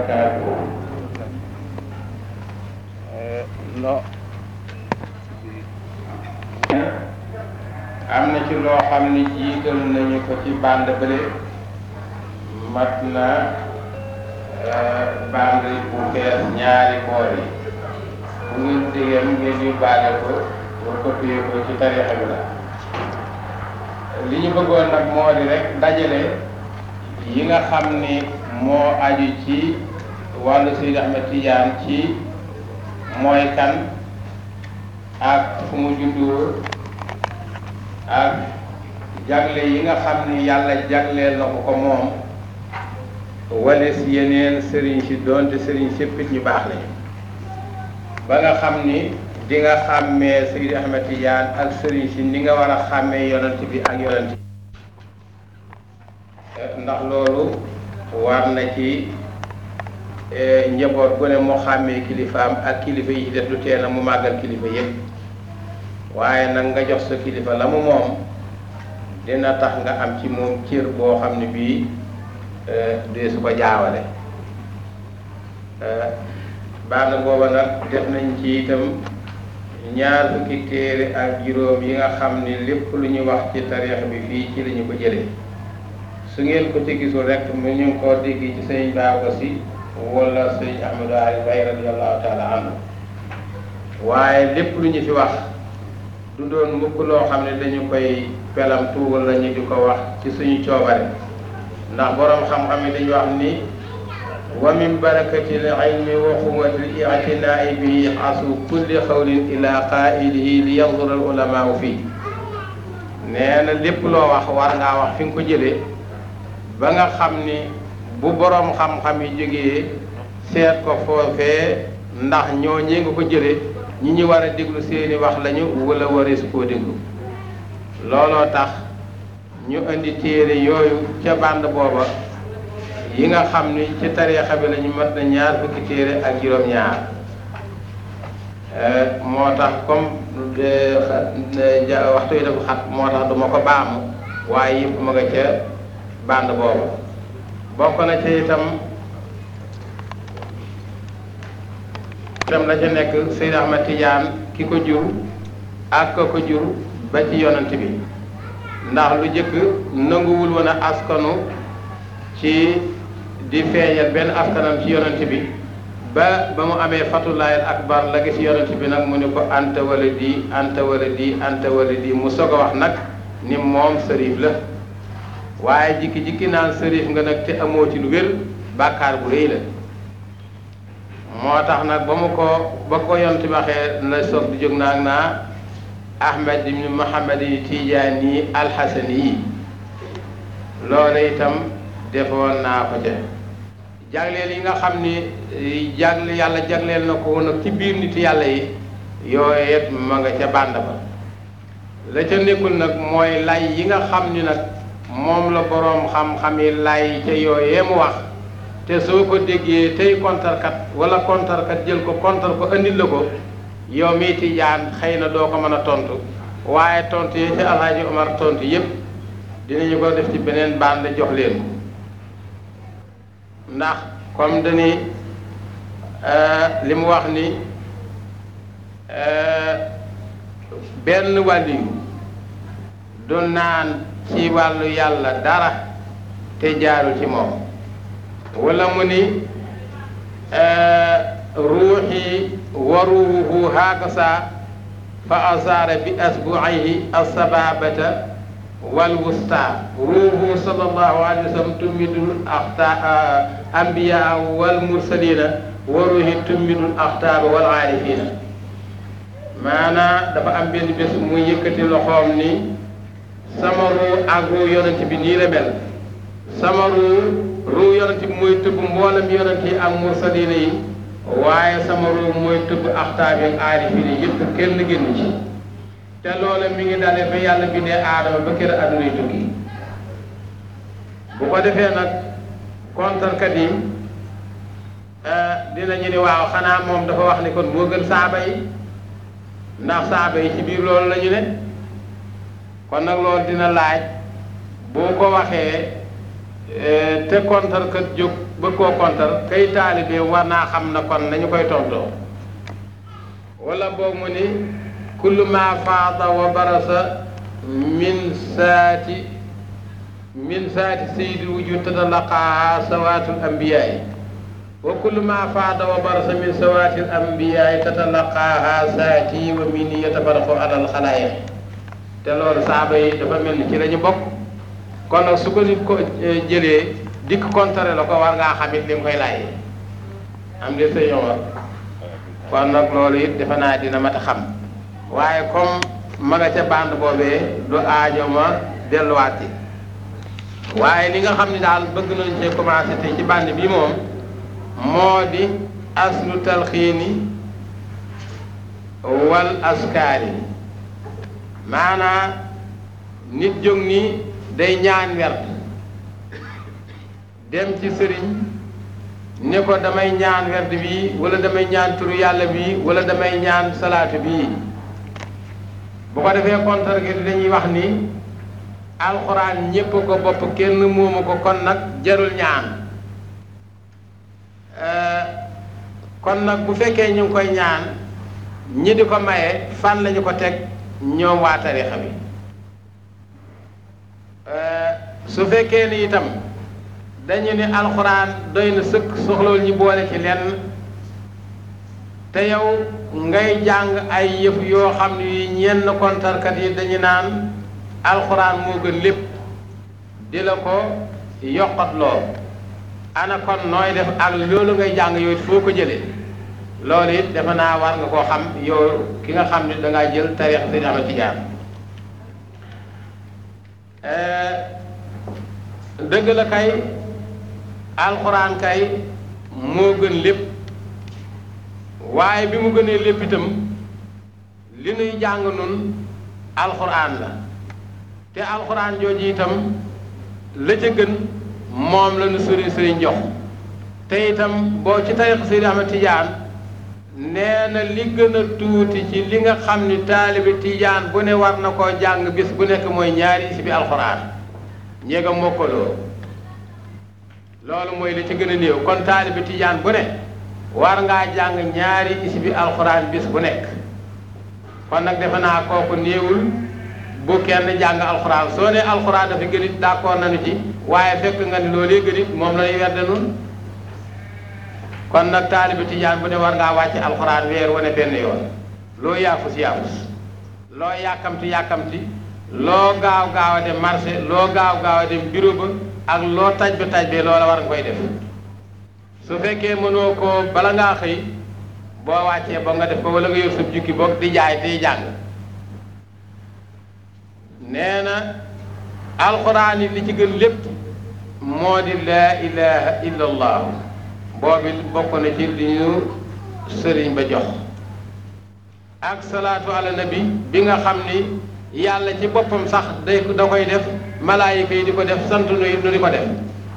barakaatu no am na ci loo xam ni jiital nañu ko ci bande bële mat na bande bu fees ñaari boor yi bu ngeen dégam ngeen yóbbaale ko pour copier ko ci tarixa bi la li ñu bëggoon nag moo di rek dajale yi nga xam ni moo aju ci wàllu Seydi Ahmed Tidiane ci mooy kan ak fu mu juddoo ak jagle yi nga xam ni yàlla jagleel na ko ko moom wala si yeneen sëriñ si doonte sëriñ séppit ñu baax lañu ba nga xam ni di nga xàmmee Seydi Ahmed Tidiane ak sëriñ si ni nga war a xàmmee yonent bi ak yonent ndax loolu war na ci njaboot gu ne mu xàmmee kilifaam ak kilifa yi ci def lu tee na mu màggal kilifa yépp waaye nag nga jox sa kilifa la mu moom dina tax nga am ci moom cër boo xam ne bii dee su ko jaawale baax na booba nag def nañ ci itam ñaar fukki téere ak juróom yi nga xam ni lépp lu ñu wax ci tariix bi fii ci la ñu ko jëlee su ngeen ko ci gisul rek mu ñu ngi koo dégg ci sëñ Baaba Si wala sëñ Ahmadou Ali Bay radiyallahu taala anhu waaye lépp lu ñu fi wax du doon mukk loo xam ne dañu koy pelam tuugal la ñu di ko wax ci suñu coobare ndax boroom xam-xam yi dañu wax ni wa min barakati l ilmi wa quwati l itinai bihi asu kulli xawlin ila qailihi li yanzura al ulamaau fii nee na lépp loo wax war ngaa wax fi nga ko jëlee ba nga xam ni bu boroom xam-xam yi jógee seet ko foofee ndax ñoo ñee nga ko jëlee ñi ñu war a déglu seeni wax lañu wala wareesu koo déglu looloo tax ñu indi téere yooyu ca bànd booba yi nga xam ni ci tariixa bi lañu mat na ñaar fukki téere ak juróom-ñaar moo tax comme waxtu yi dafa xat moo tax duma ko baamu waaye yëpp ma nga ca bànd booba bokk na ca itam itam la ca nekk Seydi Ahmed Tidiane ki ko jur ak ko ko jur ba ci yonent bi ndax lu jëkk nanguwul woon a askanu ci di feeñal benn askanam ci yonent bi ba ba mu amee fatulaayal akbar la gis yonent bi nag mu ni ko anta wala di anta wala di anta wala di mu soog a wax nag ni moom sërif la waaye jikki-jikki naan sërif nga nag te amoo ci lu wér bàkkaar bu rëy la moo tax nag ba mu ko ba ko yonent bi waxee la soog di jóg naag naa ahmad ibn muhammad yi tiijaan yi alxasan yi loolu itam defoon naa ko ca jagleel yi nga xam ni jagle yàlla jagleel na ko nag ci biir nit yàlla yi yooyu yëpp ma nga ca bànd ba la ca nekkul nag mooy lay yi nga xam ni nag moom la boroom xam-xam yi lay ca yooyee mu wax te soo ko déggee tey kontarkat wala kontarkat jël ko kontar ko andil la ko yow mii tijaan xëy na doo ko mën a tontu waaye tontu yi ci alhaji omar tontu yépp dinañu ko def ci beneen bànd jox leen ko ndax comme dañuy li mu wax ni benn wàlliyu du naan ci wàllu yàlla dara te jaarul ci moom wala mu ni ruuxi wa ruuhu hakasa fa asaara bi asbuaihi alsababata walwusta ruuhu sallallahu alayhi wa sallam tummidul axta ambiya walmursalina wa ruuhi tummidul axtaaba wal aarifina maanaa dafa am benn bés mu yëkkati loxoom ni sama ruu ak ruu yonent bi nii la mel sama ruu ruu yonent bi mooy tëbb mboolem yonent yi ak mursalina yi waaye sama ruu mooy tëbb axtaab yi ak aarifina yi yëpp kenn génn ci te loolu mi ngi dalee ba yàlla bindee aadama ba kër addunay tukki bu ko defee nag kontarkat yi dinañu ni waaw xanaa moom dafa wax ni kon moo gën saaba yi ndax saaba yi ci biir loolu la ñu ne kon nag loolu dina laaj boo ko waxee te kontarkat jóg bëgg koo kontar kay taalibe war naa xam na kon nañu koy tontoo wala boog mu ni kullu ma faada wa barasa min saati min saati sayyidi wujud tatalaqaaha sawaatul ambiyaayi wa kullu ma faada wa barasa min sawaatil ambiyaayi tatalaqaaha saati wa min yatafaraqu alal xalaayiq te loolu saaba yi dafa mel ni ci la ñu bokk kon nag su ko nit ko jëlee dikk kontare la ko war ngaa xamit li nga koy laaj am de sa yoon kon nag loolu it defe naa dina mat a xam waaye comme ma nga ca bande boobee du aajo ma delluwaat ci waaye li nga xam ne daal bëgg nañ cee commencé te ci bande bi moom moo di aslu talxiini wal askaari maanaa nit jóg ni day ñaan werd dem ci sëriñ ne ko damay ñaan werd bii wala damay ñaan turu yàlla bii wala damay ñaan salaatu bii bu ko defee kontar gi dañuy wax ni alxuraan ñépp ko bopp kenn moomu ko kon nag jarul ñaan kon nag bu fekkee ñu ngi koy ñaan ñi di ko maye fan lañu ko teg ñoom waa tarixa bi su fekkee ni itam dañu ne alxuraan doy na sëkk soxlawul ñu boole ci lenn te yow ngay jàng ay yëf yoo xam ne ñenn kontarkat yi dañu naan alxuraan moo gën lépp di la ko yokkatloo ana kon nooy def ak loolu ngay jàng yooyu foo ko jëlee loolu it defe naa war nga koo xam yow ki nga xam ne dangaa jël tarix Seydi Ahmad Tijaan dëgg la kay alxuraan kay moo gën lépp waaye bi mu gënee lépp itam li nuy jàng nun alxuraan la te alxuraan jooju itam la ca gën moom la nu sëriñ sëriñ jox te itam boo ci tariix Seydi Ahmad Tijaan nee na li gën a tuuti ci li nga xam ni taalibi Tijaan bu ne war na koo jàng bis bu nekk mooy ñaari si bi alxuraan ñeega mokkaloo loolu mooy li ci gën a néew kon taalibi tijaan bu ne war ngaa jàng ñaari isbi alxuraan bis bu nekk kon nag defe naa kooku néewul bu kenn jàng alxuraan soo ne alxuraan dafa gën it d'accord nañu ci waaye fekk nga ni loolee gën it moom lañuy wedde nun kon nag taalibi tijaan bu ne war ngaa wàcc alxuraan weer wane benn yoon loo yaafus yaafus loo yàkkamti yàkkamti loo gaaw gaaw a dem marché loo gaaw gaaw a dem bureau ba ak loo taj ba taj bee loola war nga koy def su fekkee mënoo ko bala ngaa xëy boo wàccee ba nga def ko wala nga yor sa jukki boog di jaay tey jàng nee na alxuraan yi li ci gën lépp moo di laa ilaha illa allah boobi bokk na ci li ñu sëriñ ba jox ak salaatu ala nabi bi nga xam ni yàlla ci boppam sax day da koy def malaayika yi di ko def sant nu nu di ko def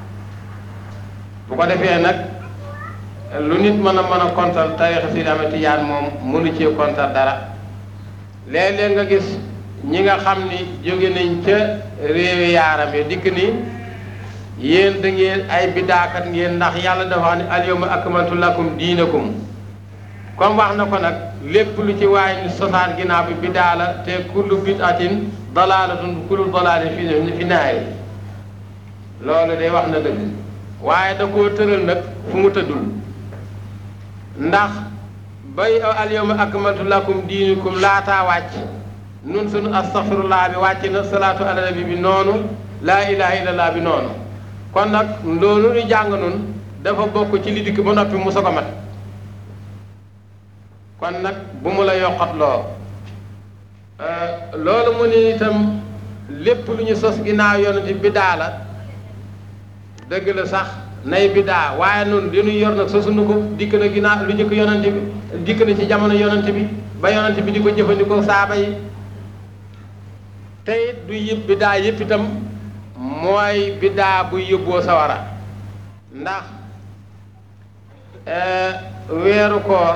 bu ko defee nag lu nit mën a mën a kontar tarixa Seydi Ahmad Tijaan moom mënu cee kontar dara léeg-léeg nga gis ñi nga xam ni jóge nañ ca réewi yaaram yi dikk ni yéen da ngeen ay bidaakat ngeen ndax yàlla dafa wax ne al yawma akmaltu lakum diinakum comme wax na ko nag lépp lu ci waay ni sosaan ginnaaw bi bidaa la te kullu bidatin dalaalatun kullu dalaalin fi fi naari loolu day wax na dëgg waaye da koo tëral nag fu mu tëddul ndax bay al yawma akmaltu lakum diinakum laataa wàcc nun sunu astaghfirullah bi wàcc na salaatu ala nabi bi noonu laa ilaha illallah bi noonu kon nag loolu ñu jàng nun dafa bokk ci li dikk ba noppi mu soog a mat kon nag bu mu la yokkat loo loolu mu ni itam lépp lu ñu sos ginnaaw yonent biddaa la dëgg la sax nay biddaa waaye noonu li ñu yor nag sosunu ko dikk na ginnaaw lu njëkk yonent bi dikk na ci jamono yonent bi ba yonent bi di ko jëfandikoo saaba yi te it du yëpp biddaa yëpp itam mooy biddaa buy yóbboo sawara ndax weeru koor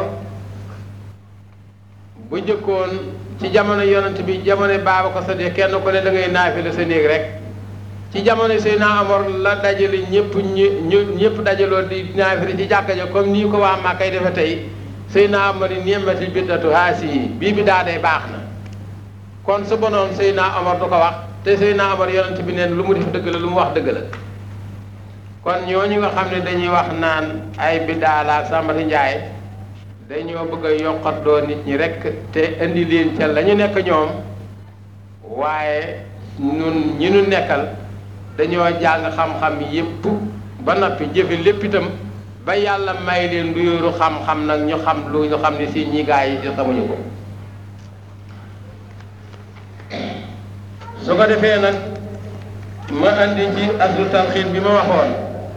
bu jëkkoon ci jamono yonent bi jamono baaba ko sa dee kenn ku ne da ngay naafila sa néeg rek ci jamono Seydina Omar la dajale ñëpp ñu ñëpp dajaloo di naafila ci jàkka ja comme nii ko waa Màkkay defe tey Seydina Omar yi ni'matil bid'atu haasihi bii bi daa day baax na kon su bonoon Seydina Omar du ko wax te Seydina Omar yonent bi neen lu mu def dëgg la lu mu wax dëgg la kon ñooñu nga xam ne dañuy wax naan ay biddaa la Sambati Njaay dañoo bëgg a yokkatloo nit ñi rek te indi leen ca la ñu nekk ñoom waaye ñun ñi nu nekkal dañoo jàng xam-xam yépp ba noppi jëfe lépp itam ba yàlla may leen du yoru xam-xam nag ñu xam lu ñu xam ne si ñi gaa yi ci xamuñu ko su ko defee nag ma andi ci aslu talxiin bi ma waxoon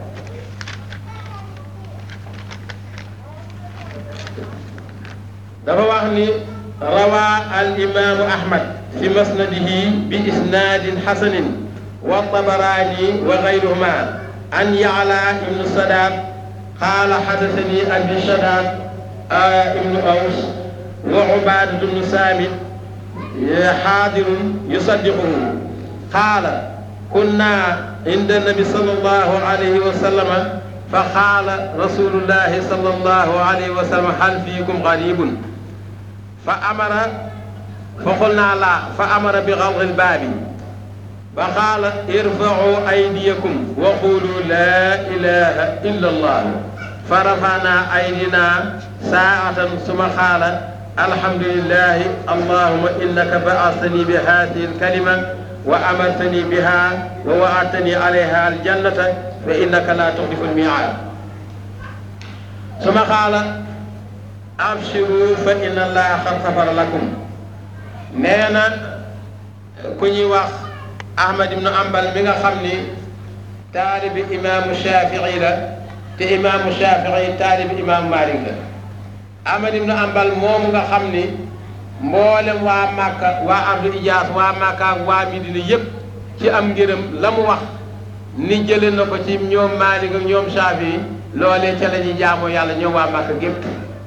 dafa wax ni rawaa al imaamu ahmad fi masnadihi bi isnaadin xasanin wa tabaraani wa gayruhuma an yacla ibnu sadaat qaala xadasani abi sadaat ibnu aws wa ubaadatu ibnu saamit xaadirun yusaddiquhu qaala kunna inda nabi sallallahu alayhi wa sallama fa qaala rasulullahi sallallahu alayhi wa sallam hal fiikum garibun fa amara fa qulna la fa amara bi galqi lbaabi fa qaala irfacuu aydiyakum wa qulu laa ilaha illa allah fa rafana aydina saatan suma qaala alhamdulillahi allahuma innaka ba'astani bi hadihi alkalima wa amartani biha wa wa'adtani alayha aljannata fa innaka la tuxlifu almi'aad suma qaala abshiru fa inna allaha qad xafara lakum nee na ku ñuy wax ahmad ibnu ambal mi nga xam ni taalibi imaamu shafii la te imaamu shafii taalibi imaamu malik la ahmad ibnu ambal moomu nga xam ni mboolem waa màkka waa abdu ijaas waa màkka ak waa midina yépp ci am ngërëm la mu wax ni jële na ko ci ñoom malik ak ñoom shafii loolee ca la ñuy jaamoo yàlla ñoom waa màkka gépp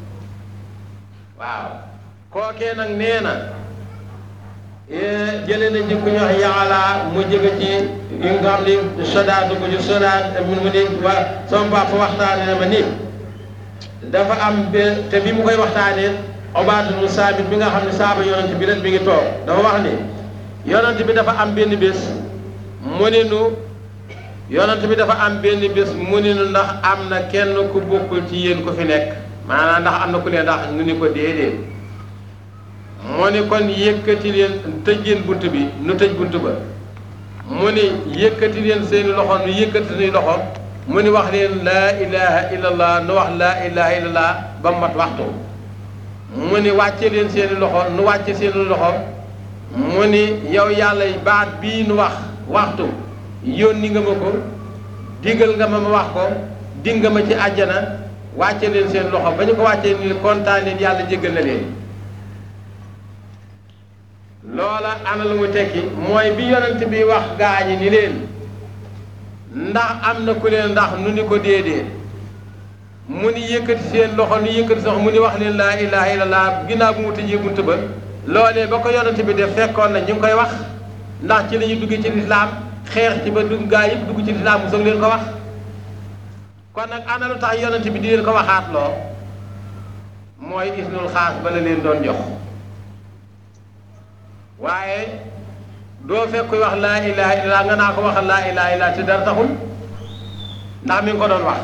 waaw kookee nag nee na jële na ci ku ñu wax yaxalaa mu jëge ci yi nga xam ni sodaat ko ci sodaat mu mu ni waa sama papa waxtaane na ma ni dafa am be te bi mu koy waxtaanee obaatunu saabit bi nga xam ne saaba yonent bi ren bi ngi toog dafa wax ni yonent bi dafa am benn bés mu ni nu yonent bi dafa am benn bés mu ni nu ndax am na kenn ku bokkul ci yéen ku fi nekk maanaam ndax am na ku leen ndax nu ni ko déedéet mu ni kon yëkkati leen tëj leen bunt bi nu tëj bunt ba mu ni yëkkati leen seeni loxo nu yëkkati seeni loxo mu ni wax leen laa ilaha illallah nu wax laa ilaha illallah ba mu mat waxtu mu ni wàcce leen seeni loxo nu wàcce seeni loxo mu ni yow yàlla baat bii nu wax waxtu yónni nga ma ko digal nga ma ma wax ko dig nga ma ci àjjana wàcce leen seen loxo ba ñu ko wàccee ni kontaan leen yàlla jéggal na leen loola ana lu mu tekki mooy bi yonent bi wax gaañi ni leen ndax am na ku leen ndax nu ni ko déedéet mu ni yëkkati seen loxo nu yëkkati sox mu ni wax leen laa ilaha illallah ginnaaw bu mu tëjee bunt ba loolee ba ko yonent bi def fekkoon na ñu ngi koy wax ndax ci la ñu duggee ci lislaam xeex ci ba dugg gaa yëpp dugg ci lislaam mu soog leen ko wax kon nag ana lu tax yonent bi di leen ko waxaat loo mooy isnul xaas ba la leen doon jox waaye doo fekk kuy wax laa ilaha illallah nga naa ko waxal laa ilaha illallah te dara taxul ndax mi ngi ko doon wax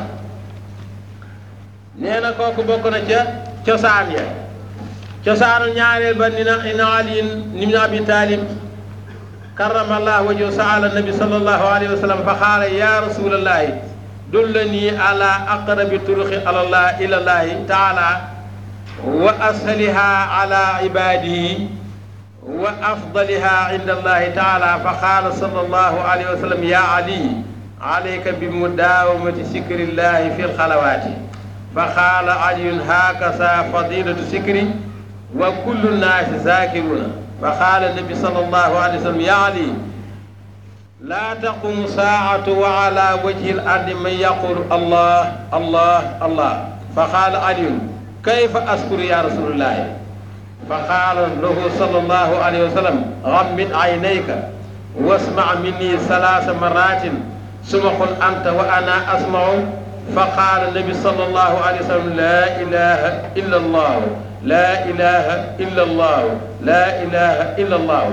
nee na kooku bokk na ca cosaan ya cosaanu ñaareel ba ni na ina aliin ibn abi talib karamallahu wajhu saala nabi sallallahu alayhi wa sallam fa xaala ya rasulallahi dullani ala aqrabi turuqi alallah ilallahi taala wa ashaliha ala ibadihi wa afdaliha inda allahi taala fa qaala sallallahu alayhi wa sallam ya ali alayka bi mudawamati sikrillahi fi lxalawaati fa qaala aliyun hakaza fadilatu sikri wa kullu nnaasi zakiruna fa qaala nabi sallallahu alayhi wa sallam ya ali laa taqumu saacatu wa ala wajhi l ardi man yaqulu allah allah allah fa qaala aliyun kayfa askuru ya rasulullahi fa qaala lahu sallallahu alayhi wa sallam gammid aynayka wasma minni salaasa maratin suma qul anta wa ana asmau fa qaala nabi sallallahu alayhi wa sallam laa ilaha illa allahu laa ilaha illa allahu laa ilaha illa allahu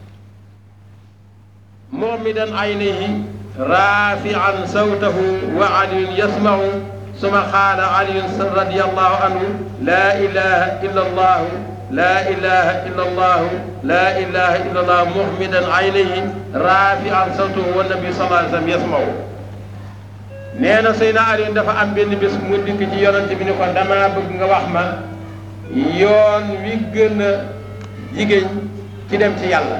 mu'midan aynayhi raafi'an sawtahu wa aliyun yasma'u suma qaala aliyun radiyallahu anhu laa ilaha illa allahu laa ilaha illa allahu laa ilaha illa allah muhmidan aynayhi raafi'an sawtahu wa nabi sallallahu alayhi wa sallam yasma'u nee na Seydina Aliou dafa am benn bés mu dikk ci yonante bi ni ko damaa bëgg nga wax ma yoon wi gën a jigéen ci dem ci yàlla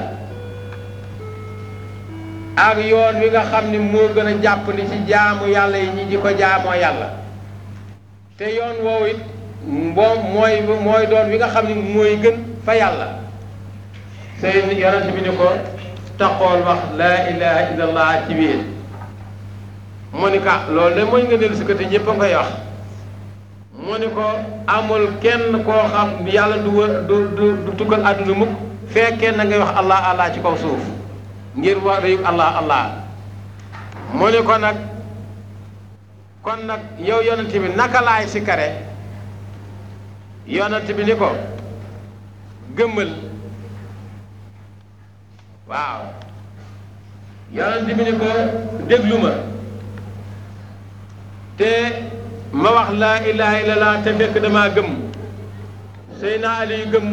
ak yoon wi nga xam ni moo gën a jàppandi ci jaamu yàlla yi ñi di ko jaamoo yàlla te yoon woowu it moom mooy mooy doon wi nga xam ni mooy gën fa yàlla seen yonent bi ni ko taxool wax laa ilaha illallah ci biir mu ni ka loolu de mooy nga dellu si côté ñëpp a koy wax mu ni ko amul kenn koo xam yàlla du wër du du du tukkal àdduna mukk fekkee na ngay wax allah allah ci kaw suuf ngir wax rëyu allah allah mu ni ko nag kon nag yow yonent bi naka laay si kare yonent bi ni ko gëmmal waaw yonent bi ni ko déglu ma te ma wax laa ilaha illallah te fekk damaa gëmm Seydina Ali gëmm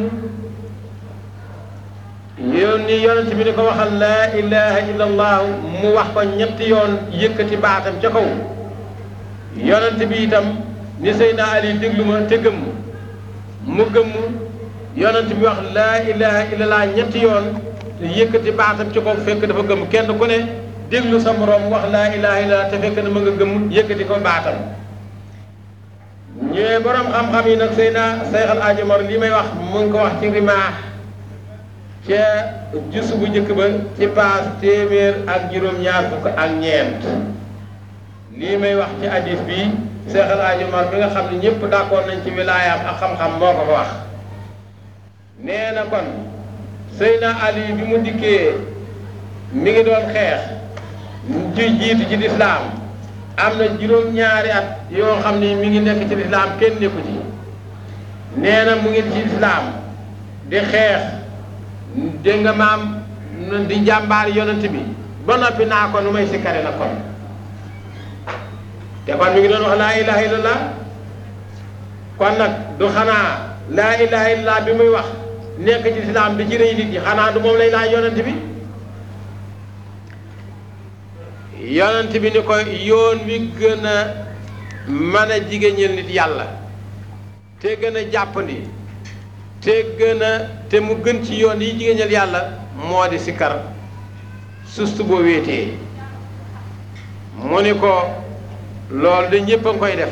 yoon ni yonent bi ni ko waxal laa ilaha illallah mu wax ko ñetti yoon yëkkati baatam ca kaw yonent bi itam ni Seydina Ali déglu ma te gëmm mu gëmm yonent bi wax laa ilaha illallah ñetti yoon yëkkati baatam ci kaw fekk dafa gëmm kenn ku ne déglu sa moroom wax laa ilaha illallah te fekk na ma nga gëmm yëkkati ko baatam ñëwee borom xam-xam yi nag Seydina Seex al Aji Umar li may wax mu ngi ko wax ci rimaax ca jus bu njëkk ba ci paas téeméer ak juróom-ñaar fukk ak ñeent lii may wax ci hadis bi Seex al Aji Umar bi nga xam ne ñëpp d'accord nañ ci wilaayaam ak xam-xam moo ko ko wax nee na kon Seydina Ali bi mu dikkee mi ngi doon xeex ji jiitu ci lislaam am na juróom-ñaari at yoo xam ni mi ngi nekk ci lislaam kenn nekku ci nee na mu ngi ci lislaam di xeex dégg nga maam di jàmbaar yonent bi ba noppi naa ko nu may sikkare la kon te kon mi ngi doon wax laa ilaha illallah kon nag du xanaa laa ilaha illallah bi muy wax nekk ci lislaam di ci rëy nit ñi xanaa du moom lay laaj yonent bi yonent bi ni ko yoon wi gën a mën a jigéeñal nit yàlla te gën a jàppandi te gën a te mu gën ci yoon yi jigéeñal yàlla moo di sikkar sustu boo wéetee mu ni ko loolu de ñépp a ngi koy def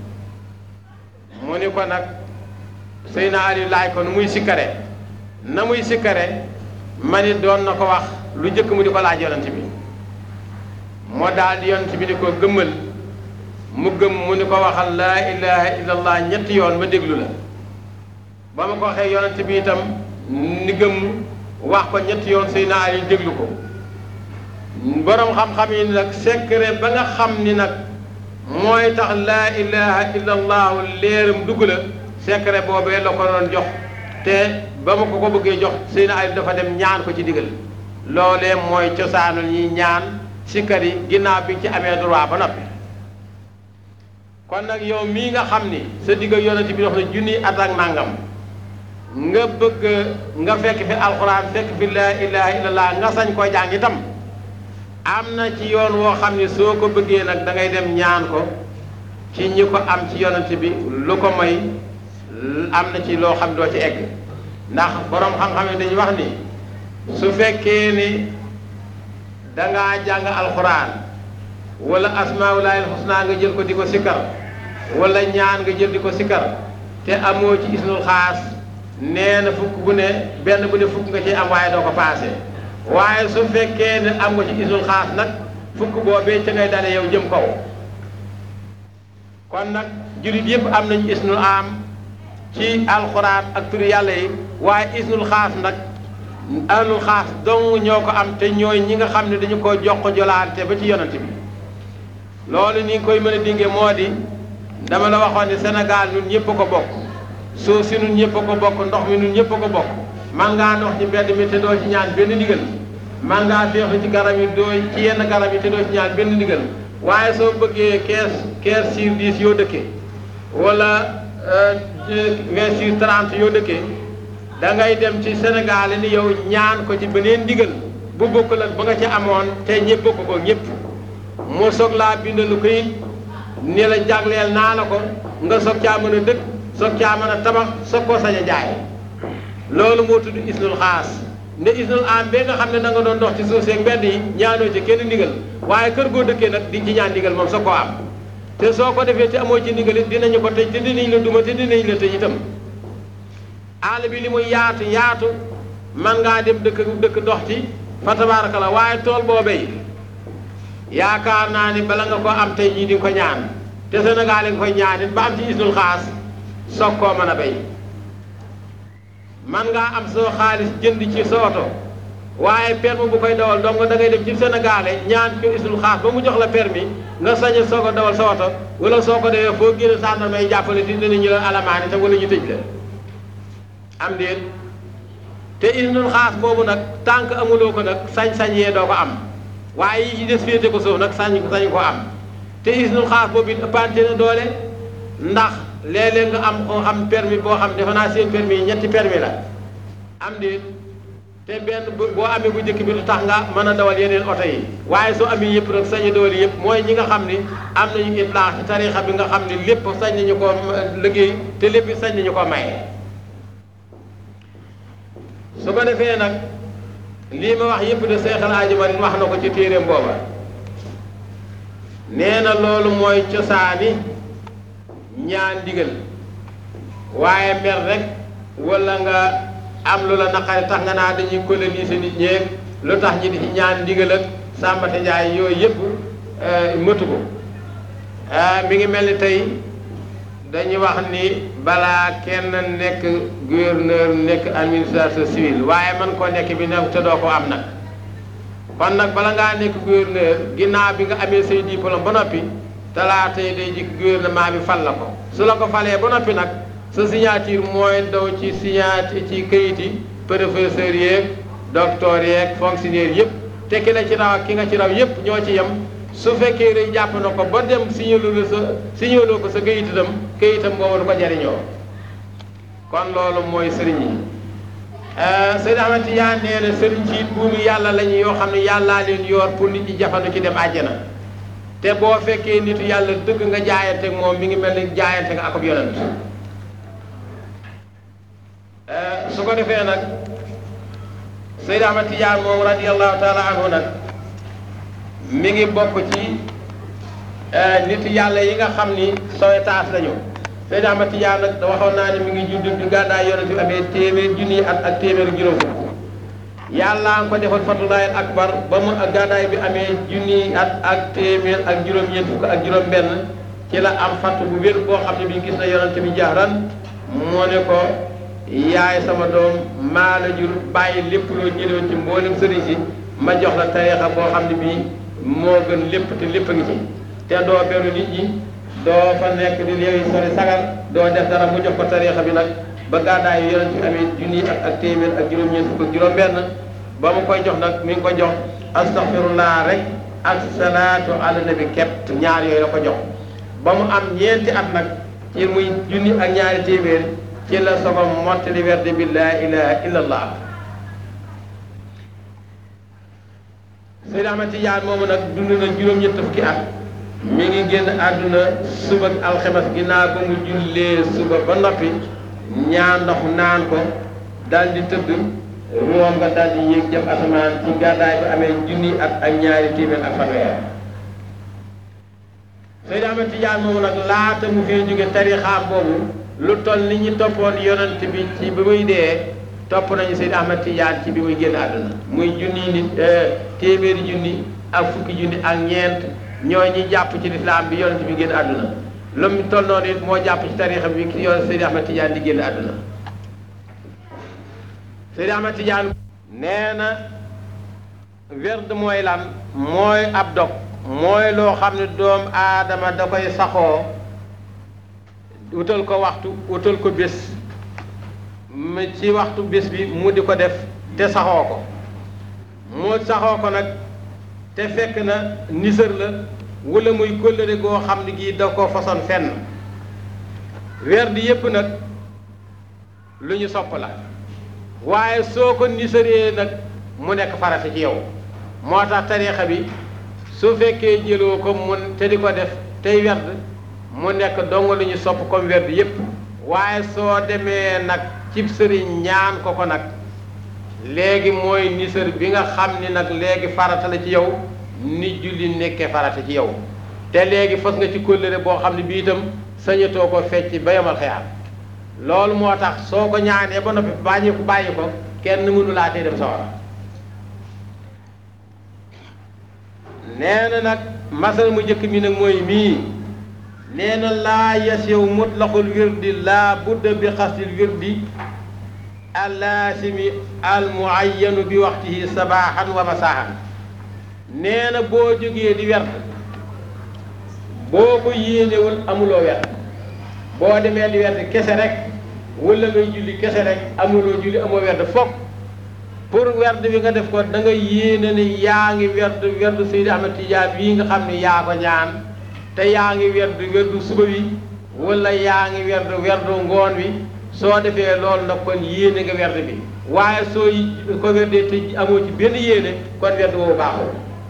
mu ni ko nag Seydina Ali laaj ko nu muy sikkare na muy sikkare ma ni doon na ko wax lu njëkk mu di ko laaj yonent bi moo daal di yonent bi ni ko gëmmal mu gëm mu ni ko waxal laa ilaha illallah ñetti yoon ma déglu la ba ma ko waxee yonent bi itam ni gëm wax ko ñetti yoon Seydina Ali déglu ko borom xam-xam yi nag secret ba nga xam ni nag mooy tax laa ilaha illallah leeram dugg la secret boobee la ko doon jox te ba ma ko ko bëggee jox Seydina Ali dafa dem ñaan ko ci digal loolee mooy cosaanul ñi ñaan sikkar yi ginnaaw bi ci amee droit ba noppi kon nag yow mii nga xam ni sa digg yonent bi dox na junni at ak nangam nga bëgg nga fekk fi alxuraan fekk fi laa ilaha illallah nga sañ koo jàng itam am na ci yoon woo xam ni soo ko bëggee nag da ngay dem ñaan ko ci ñi ko am ci yonent bi lu ko may am na ci loo xam doo ci egg ndax borom xam-xam yi dañuy wax ni su fekkee ni dangaa jàng alxuraan wala asmaulaahil husna nga jël ko di ko sikkar wala ñaan nga jël di ko sikkar te amoo ci isnul xaas nee na fukk bu ne benn bu ne fukk nga ci am waaye doo ko paase waaye su fekkee ne am nga ci isnul xaas nag fukk boobee ca ngay dale yow jëm kaw kon nag jullit yëpp am nañu isnul am ci alxuraan ak turu yàlla yi waaye isnul xaas nag ahlul xaas dong ñoo ko am te ñooy ñi nga xam ne dañu ko jox ko jolaante ba ci yonent bi loolu ni nga koy mën a dinge moo di dama la waxoon ne Sénégal ñun ñëpp a ko bokk suuf si ñun ñëpp a ko bokk ndox mi ñun ñëpp a ko bokk man ngaa dox ci mbedd mi te doo ci ñaan benn ndigal man ngaa féexu ci garab yi doo ci yenn garab yi te doo ci ñaan benn ndigal waaye soo bëggee kees kees sur dix yoo dëkkee wala vingt sur trente yoo dëkkee da ngay dem ci Sénégal ni yow ñaan ko ci beneen ndigal bu bokkul ak ba nga ci amoon te ñëpp bokk ko ñëpp mu soog laa bindalu ko it ni la jagleel naa la ko nga soog caa mën a dëkk soog caa mën a tabax soog koo sañ a jaay loolu moo tudd isnul xaas ne isnul am bee nga xam ne da nga doon dox ci suuf seeg mbedd yi ñaanoo ci kenn ndigal waaye kër goo dëkkee nag di ci ñaan ndigal moom soog koo am te soo ko defee te amoo ci ndigal it dinañu ko tëj te dinañ la duma te dinañ la tëj itam àll bi li muy yaatu yaatu man ngaa dem dëkk dëkk dox ci fa tabaaraka la waaye tool boobee yaakaar naa ni bala nga ko am tey jii di nga ko ñaan te Sénégal nga koy ñaan it ba am ci isnul xaas soog koo mën a béy man ngaa am soo xaalis jënd ci sa oto waaye permis bu koy dawal donc da ngay dem ci Sénégal ñaan ko isnul xaas ba mu jox la permis nga sañ a soog a dawal sa oto wala soo ko defee foo génn sànna may jàppale di dinañu la alamaani te wala ñu tëj la am déet te isnul xaas boobu nag tànk amuloo ko nag sañ-sañ yee doo ko am waaye yi des féete ko suuf nag sañ sañ ko am te isnul xaas boobu it ëppante na doole ndax léeg-léeg nga am ko am permis boo xam defe naa seen permis yi ñetti permis la am déet te benn boo amee bu njëkk bi lu tax nga mën a dawal yeneen oto yi waaye soo amee yëpp nag sañ a dawal yëpp mooy ñi nga xam ni am nañu itlaax ci tarixa bi nga xam ni lépp sañ nañu ko liggéey te lépp sañ nañu ko maye. su ko defee nag lii ma wax yëpp de Seex al Haaji Maalik wax na ko ci téeréem booba nee na loolu mooy cosaani ñaan ndigal waaye mer rek wala nga am lu la naqari tax nga naa dañuy coloniser nit ñeeg lu tax ñi di ci ñaan ndigal ak Sàmbate Njaay yooyu yëpp mëtu ko mi ngi mel ni tey dañuy wax ni balaa kenn nekk gouverneur nekk administrateur civil waaye man koo nekk bi ne te doo ko am nag kon nag bala ngaa nekk gouverneur ginnaaw bi nga amee say diplôme ba noppi talaata yi day jikk gouvernement bi fal la ko su la ko falee ba noppi nag sa signature mooy daw ci signature ci këyit yi professeur yeeg docteur yeeg fonctionnaire yëpp te ki la ci raw ak ki nga ci raw yëpp ñoo ci yem su fekkee rek jàpp na ko ba dem signaloo la sa signaloo ko sa këyitam këyitam boobu du ko jariñoo kon loolu mooy sëriñ yi Seydi Ahmad Tijaan nee na sëriñ ci buumu yàlla lañu yoo xam ne yàllaa leen yor pour nit ñi jafandu ci dem àjjana te boo fekkee nitu yàlla dëgg nga jaayante moom mi ngi mel ni jaayante nga ak ab yonent su ko defee nag Seydi Ahmad Tijaan moom radiyallahu taala anhu nag mi ngi bokk ci nit yàlla yi nga xam ni sowetaas lañu Seydi Ahmad Tijaan nag waxoon naa ne mi ngi judd bi gàddaay yonent bi amee téeméer junni at ak téeméer juróom yàlla nga ko defal fatulaayal akbar ba mu gàddaay bi amee junni at ak téeméer ak juróom-ñeent fukk ak juróom-benn ci la am fatt bu wér boo xam ne bi gis na yonent bi jaaran moo ne ko yaay sama doom maa la jur bàyyi lépp loo jëloon ci mboolem sëriñ si ma jox la tariixa boo xam ne bii moo gën lépp te lépp a ngi ci te doo beru nit ñi doo fa nekk di léegi sori sagar doo def dara mu jox ko tariixa bi nag ba gàddaay yonent bi amee junni ak ak téeméer ak juróom-ñeent fukk ak juróom-benn ba mu koy jox nag mi ngi ko jox astaghfirullah rek ak salaatu ala nabi kepp ñaar yooyu la ko jox ba mu am ñeenti at nag ci muy junni ak ñaari téeméer ci la sogo mottali werde bi laa ilaha illa allah Seydi Ahmad Tijaan moomu nag dund na juróom-ñett fukki at mi ngi génn àdduna suba ak alxemes ginnaaw ba mu jullee suba ba noppi ñaan ndox naan ko dal di tëdd ruwam nga dal di yéeg jëm asamaan ci gàddaay bi amee junni at ak ñaari téeméer ak fanweer Seydi Ahmad Tijaan moomu nag laata mu fee jóge tarixaam boobu lu toll ni ñu toppoon yonent bi ci bi muy dee topp nañu Seydi Ahmad Tijaan ci bi muy génn àdduna muy junni nit téeméeri junni ak fukki junni ak ñeent ñoo ñi jàpp ci lislaam bi yonent bi génn àdduna lu mu toll noonu it moo jàpp ci tarixa bi ki yoon Seydi Ahmad Tijaan di génn àdduna Seydi Ahmad Tijaan nee na werd mooy lan mooy ab dog mooy loo xam ne doom aadama da koy saxoo utal ko waxtu utal ko bés ci waxtu bés bi mu di ko def te saxoo ko mu saxoo ko nag te fekk na nisër la wala muy kóllëre goo xam ne gii da ko façon fenn weer di yépp nag lu ñu sopp la waaye soo ko nisëree nag mu nekk farata ci yow moo tax tariixa bi su fekkee jëloo ko mun te di ko def tey werd mu nekk dong lu ñu sopp comme werd yépp waaye soo demee nag cib sëriñ ñaan ko ko nag léegi mooy nisër bi nga xam ni nag léegi farata la ci yow ni julli nekkee farata ci yow te léegi fas nga ci kóllëre boo xam ne bii itam sañatoo ko fecc ba yamal xeyaat loolu moo tax soo ko ñaanee ba noppi bàyyi ko bàyyi ko kenn mënu laa tee dem sawara nee na nag masal mu njëkk mi nag mooy mii nee na laa yasew mutlaqul wirdi laa budda bi xastil wirdi allaasimi almuayyanu bi waxtihi sabaaxan wa masaaxan nee na boo jógee di werd boo ko yéenewul amuloo werd boo demee di werd kese rek wala ngay julli kese rek amuloo julli amoo werd fokk pour werd bi nga def ko da nga yéene ni yaa ngi werd werd Seydi Ahmad Tijaan bii nga xam ne yaa ko ñaan te yaa ngi werd werdu suba wi wala yaa ngi werd werdu ngoon wi soo defee loolu nag kon yéene nga werd bi waaye soo ko werdee te amoo ci benn yéene kon werd boobu baaxul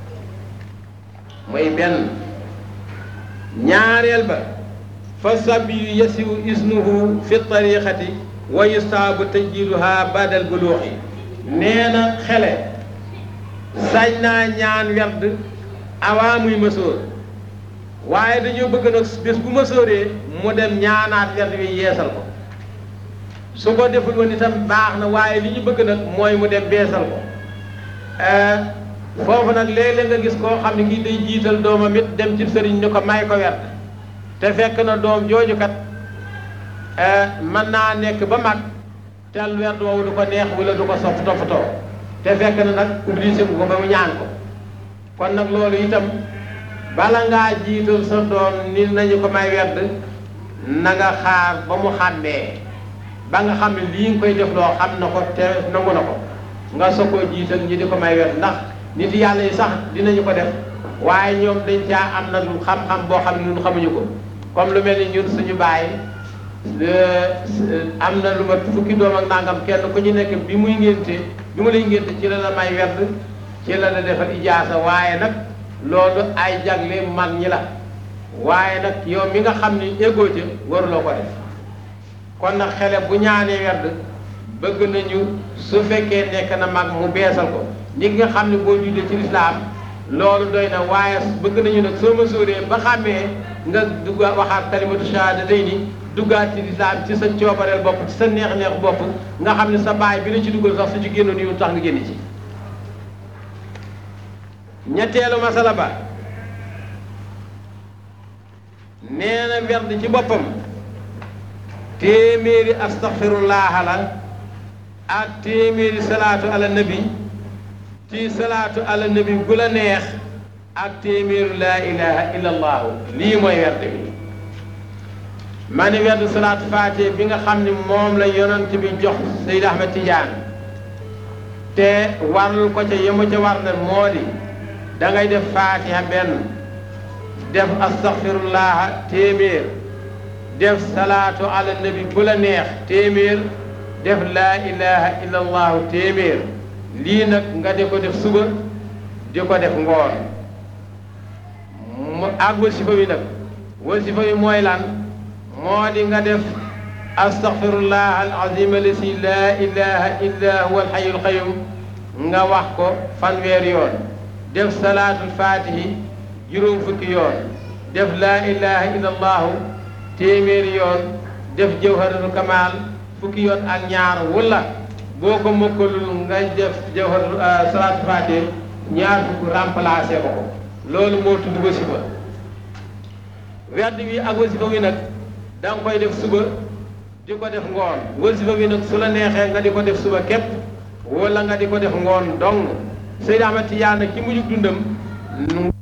mooy benn ñaareel ba fa sabiyu yasiwu isnuhu fi tariqati wa yustaabu tajdiduha badal buluuxi nee na xele sañ naa ñaan werd avant muy mësoor waaye dañoo bëgg nag bés bu mësooree mu dem ñaanaat werd wi yeesal ko su ko deful woon itam baax na waaye li ñu bëgg nag mooy mu dem beesal ko foofu nag léeg-léeg nga gis koo xam ne kii day jiital doomam it dem ci sëriñ ni ko may ko werd te fekk na doom jooju kat mën naa nekk ba mag tel werd woowu du ko neex wala du ko sopp toppatoo te fekk na nag obligé bu ko ba mu ñaan ko kon nag loolu itam bala ngaa jiital sa doom ni nañu ko may werd na nga xaar ba mu xàmmee ba nga xam ne lii nga koy def loo xam na ko te nangu na ko nga soo koo jiital ñi di ko may werd ndax nit yàlla yi sax dinañu ko def waaye ñoom dañ caa am nag xam-xam boo xam ne ñun xamuñu ko comme lu mel ni ñun suñu bàyyi am na lu ma fukki doom ak nangam kenn ku ñu nekk bi muy ngénte bi mu lay ngénte ci la la may werd ci la la defal ijaasa waaye nag loolu ay jagle mag ñi la waaye nag yow mi nga xam ni éggoo ca waruloo ko def kon nag xele bu ñaanee werd bëgg nañu su fekkee nekk na mag mu beesal ko ñi nga xam ne boo jullee ci lislaam loolu doy na waaye bëgg nañu nag soo ma sóoree ba xàmmee nga dugga waxaat kalimatu shahada day ni duggaat ci lislaam ci sa coobareel bopp ci sa neex-neex bopp nga xam ne sa baay bi la ci duggal sax su ci génnoon yow tax nga génn ci ñetteelu masala ba nee na werd ci boppam téeméeri astaxfirullah la ak téeméeri salaatu ala nabi ci salaatu ala nabi gu la neex ak téeméeru laa ilaha illa allahu lii mooy werd bi ma ni werd salaatu faatee bi nga xam ne moom la yonent bi jox Seyd Ahmed Tidiane te warul ko ca yemu ca war na moo di da ngay def faatiha benn def astaghfirullah téeméer def salaatu ala nabi bu la neex téeméer def laa ilaha illa allahu téeméer lii nag nga di ko def suba di ko def ngoon mu ak wasifa wi nag wasifa wi mooy lan moo di nga def astaghfirullah al azim alasi laa ilaha illa huwa al hayyul qayyum nga wax ko fanweer yoon def salaatul fatihi juróom fukki yoon def laa ilaha illa allahu téeméeri yoon def jawharatul kamal fukki yoon ak ñaar wala boo ko mokkalul nga def jawharatul salaatul fatihi ñaar fukk remplacé ko ko loolu moo tudd wasifa werd wi ak wasifa wi nag da nga koy def suba di ko def ngoon wasifa wi nag su la neexee nga di ko def suba képp wala nga di ko def ngoon dong Seydi Ahmad Tijaan ki mujjug dundam nu